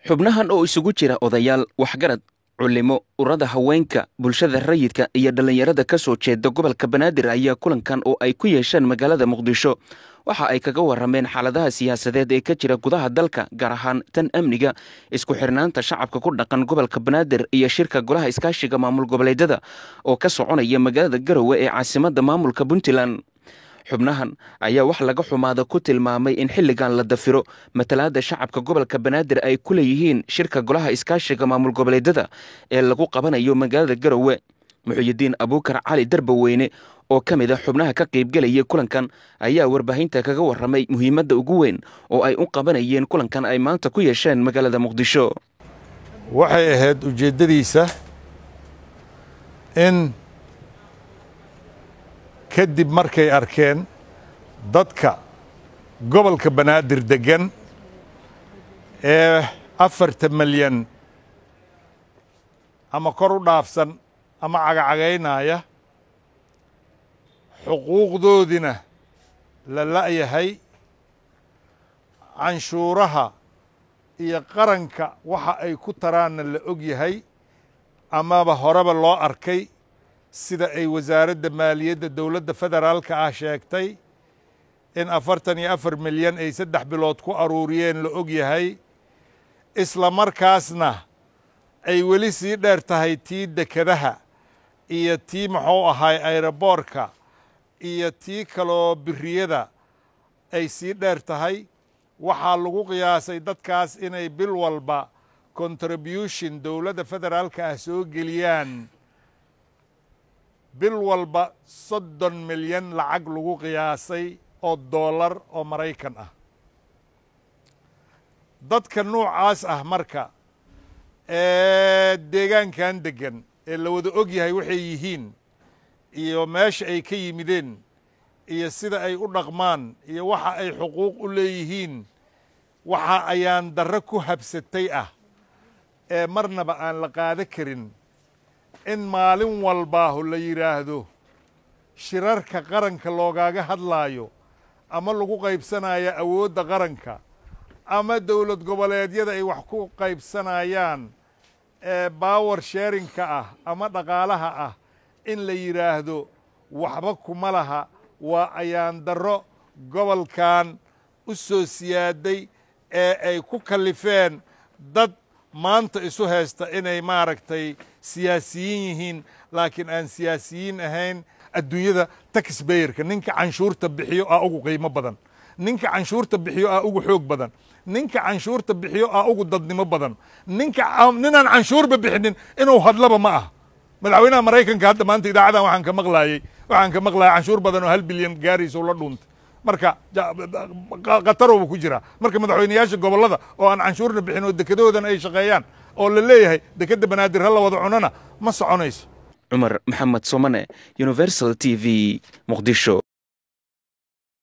xubnahan oo isugu jira odayaal waxgarad culimo urada haweenka bulshada rayidka iyo dhallinyarada ka soo jeeda gobolka banaadir ayaa kulankan oo ay ku yeesheen magaalada muqdisho waxa ay kaga warameen xaaladaha siyaasadeed ee ka jira gudaha dalka gaar ahaan tan amniga isku xirnaanta shacabka ku dhaqan gobolka banaadir iyo shirka golaha iskaashiga maamul goboleedyada oo ka soconaya magaalada garowe ee caasimada maamulka puntland xubnahan ayaa wax laga xumaada ku tilmaamay in xilligan la dafiro matalaada shacabka gobolka banaadir ay ku leeyihiin shirka golaha iskaashiga maamul goboleedyada ee lagu qabanayo magaalada garowe muxuyidiin abuukar cali darbaweyne oo ka mid a xubnaha ka qaybgelaya kulankan ayaa warbaahinta kaga waramay muhiimadda ugu weyn oo ay u qabanayeen kulankan ay maanta ku yeesheen magaalada muqdisho waxay ahayd ujeeddadiisa in kadib markay arkeen dadka gobolka banaadir deggan ee afarta malyan ama kor u dhaafsan ama cagacagaynaya xuquuqdoodina la la'yahay canshuuraha iyo qaranka waxa ay ku taraanna la og yahay amaba horeba loo arkay sida ay wasaaradda maaliyadda dowladda federaalka ah sheegtay in afartan iyo afar milyan ay saddex bilood ku aruuriyeen la og yahay isla markaasna ay weli sii dheer tahay tii dekedaha iyo tii muxuu ahay ayroboorka iyo tii kaloo biriyada ay sii dheer tahay waxaa lagu qiyaasay dadkaas inay bil walba contribution dowladda federaalka ah soo geliyaan bil walba soddon milyan lacag lagu qiyaasay oo dollar oo maraykan ah dadka nuucaas ah marka ee deegaankan deggan ee la wada og yahay waxay yihiin iyo meesha ay ka yimideen iyo sida ay u dhaqmaan iyo waxa ay xuquuq u leeyihiin waxa ayaan darro ku habsatay ah ee marnaba aan la qaado karin in maalin walbaahu la yidhaahdo shirarka qaranka loogaaga hadlaayo ama lagu qaybsanayo awoodda qaranka ama dowlad goboleedyada ay wax ku qaybsanayaan ee baawer sheerinka ah ama dhaqaalaha ah in la yidhaahdo waxba kuma laha waa ayaan darro gobolkan u soo siyaaday ee ay ku kallifeen dad maanta isu haysta inay maaragtay siyaasiyiin yihiin laakiin aan siyaasiyiin ahayn adduunyada taxbayerka ninka canshuurta bixiyo aa ugu qiimo badan ninka canshuurta bixiyo aa ugu xoog badan ninka canshuurta bixiyo aa ugu dadnimo badan ninka ninaan canshuurba bixinin inuu hadlaba ma ah madaxweynaha maraykanka hadda maanta idaacadan waxaan ka maqlaayey waxaan ka maqlaayay canshuur badan oo hal bilyan gaaraysa la dhuuntay marka khatarowba ku jiraa marka madaxweyneyaasha gobollada oo aan canshuurna bixin oo dekedahoodan ay shaqeeyaan oo la leeyahay dekedda banaadir ha la wada cunana ma soconayso cumar maxamed somane universal t v muqdisho